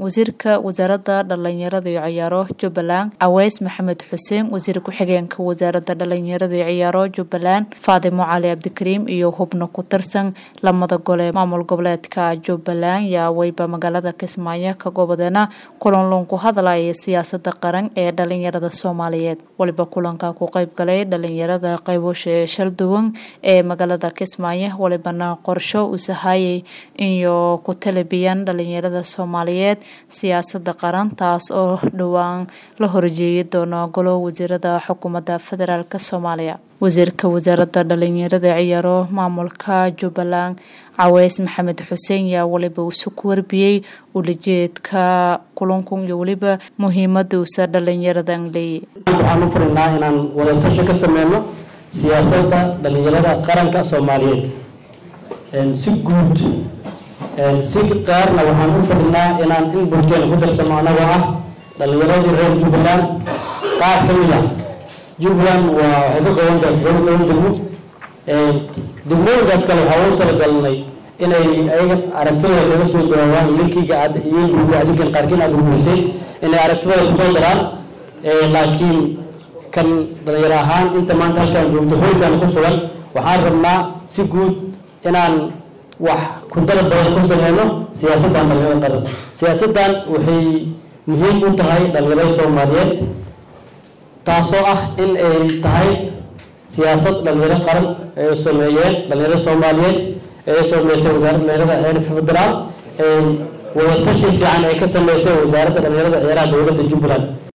wasiirka wasaaradda dhalinyarada iyo ciyaaro jubbaland caweys maxamed xuseen wasiir ku-xigeenka wasaaradda dhalinyarada iyo ciyaaro jubbaland faadimo cali cabdikariim iyo hubno ku tirsan lamada gole maamul goboleedka jubbaland yaa weyba magaalada kismaayo ka gobodeena kulan loonku hadlaya siyaasada qaran ee dhalinyarada soomaaliyeed waliba kulanka ku qeyb galay dhalinyarada qaybosha shalduwan ee magaalada kismaayo walibana qorsho uu sahayay iyo ku talabiyaan dhalinyarada soomaaliyeed siyaasada qaran taas oo dhowaan la horjeeyi doono golo wasiirada xukuumadda federaalk soomaaliya wasiirka wasaaradda dhalinyarada ciyaaro maamulka jubbaland caweys maxamed xuseen yaa waliba isu ku warbiyey ulajeedka kulankun iyo weliba muhiimada uusa dhalinyaradan leeyay waxaan u furnaa inaan wadatashi ka sameyno siyaasadda dhalinyarada qaranka soomaaliyeed si guud si qaarna waxaan u fadhinaa inaan in bulkeena ku darsano anagoo ah dhalinyaradii reer jubbaland qaar ka mid ah jubbaland waa waxay ka kooban tahay todoba toban degmo degmooyinkaas kale waxaa ugu talagalnay inay ayaga aragtidooda kaga soo dawaawaan linkiga aad iyo gurbi adinkan qaarkiin aad gurgurisay inay aragtidooda kusoo daraan laakiin kan dhalinyaro ahaan inta maanta halkaan joogto hoykan ku sugan waxaan rabnaa si guud inaan wax kudara badan ku sameyno siyaasaddan dhalinyarada qaran siyaasaddan waxay muhiim u tahay dhalinyarada soomaaliyeed taasoo ah in ay tahay siyaasad dhalinyaro qaran ay sameeyeen dhalinyarada soomaaliyeed ee sameysay wasaaradda dhalinyarada heer federaal wadatashi fiican ay ka sameysay wasaaradda dhalinyarada ciyaaraha dowladda jubbaland